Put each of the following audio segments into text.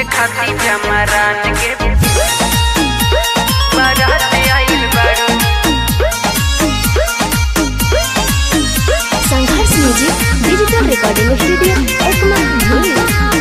खाती जमरान के बारात आइल बारू Sangharsh music digital recording studio Ekma भूली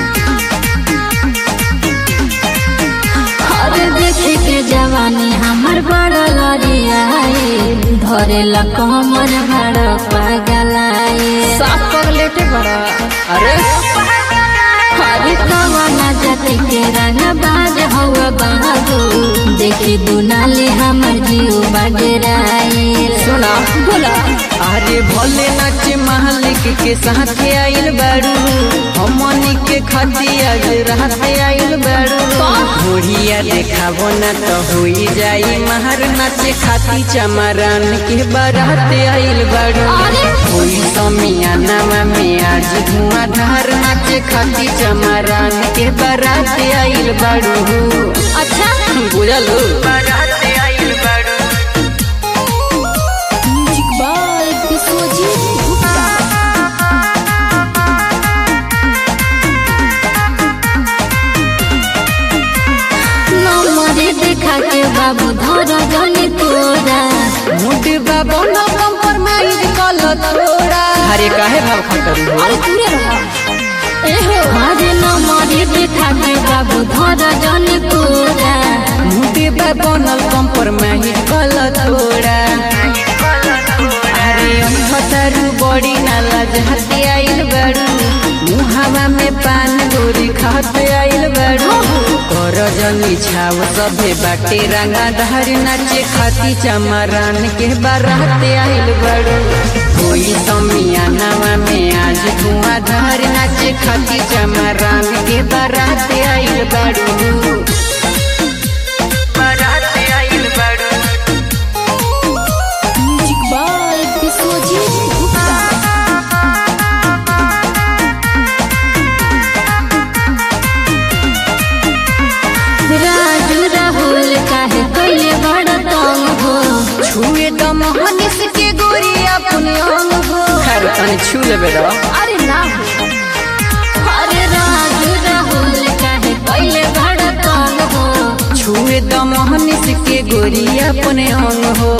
अरे देखे के जवानी हमर बड़ा लड़ियाए धरे ला कमर बड़ा पगलाए साफ पगलेटे बड़ा अरे हरे कवना जाति के रंग बाज हवा बाबू देखी दुनाली हमर जीव बगराए सुना बोला अरे भोले नाच मालिक के साथ आइल बारू हमनी के खाती आज रात आइल बारू घोड़िया देखाबो ना तो होई जाई महर नाच खाती चमरान के बारात आइल बारू होई समियाना में आज धुआंधार नाच खाती चमरान के बारात आइल बारू अच्छा बुझलो बारात आइल बारू म्यूजिक बाय विश्वजीत गुप्ता नमरे देखा के बाबू धर जनी तोरा मुडबा बनो कंप्रोमाइज कल थोड़ा अरे काहे भाव खतर हो अरे दूरे रहा एहो हरे नमरे देखा के बाबू धर जनी तोरा मुडबा बनल कंप्रोमाइज कल थोड़ा अरे खतरू बड़ी नाला जहते आइल बड़ू मुहावा में पान गोरी खाते आइल बड़ू कर जनी छाव सभे बाटे रंगा धार नाचे खाती चमरान के बाराते आइल बड़ू कोई समियानावा में आज धुआंधार नाचे खाती चमरान के बाराते आइल बड़ू बाराते आइल बड़ू म्यूजिक बाय विश्वजीत गुप्ता राजू राहुल काहे कैले बड़ तंग हो छुए तो मोहनिस के गोरी अपने अंग हो खैर तनी छू लेबे रो अरे ना हो अरे राजू राहुल काहे कैले बड़ तंग हो छुए तो मोहनिस के गोरी अपने अंग हो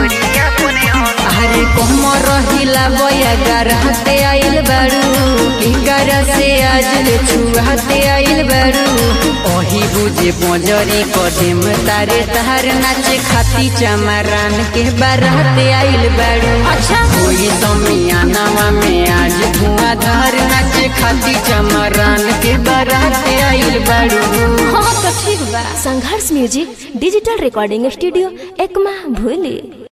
अरे कोम रहिला बया गरहते आइल बारू की कर से आज ले छुआते आइल बारू ओही बुझे पोजरी कदम तारे तार नाचे खाती चमरान के बाराते आइल बारू अच्छा कोई समियानावा में आज धुआंधार नाचे खाती चमरान के बारात आइल बारू हाँ तो ठीक बा Sangharsh music digital recording studio Ekma भूली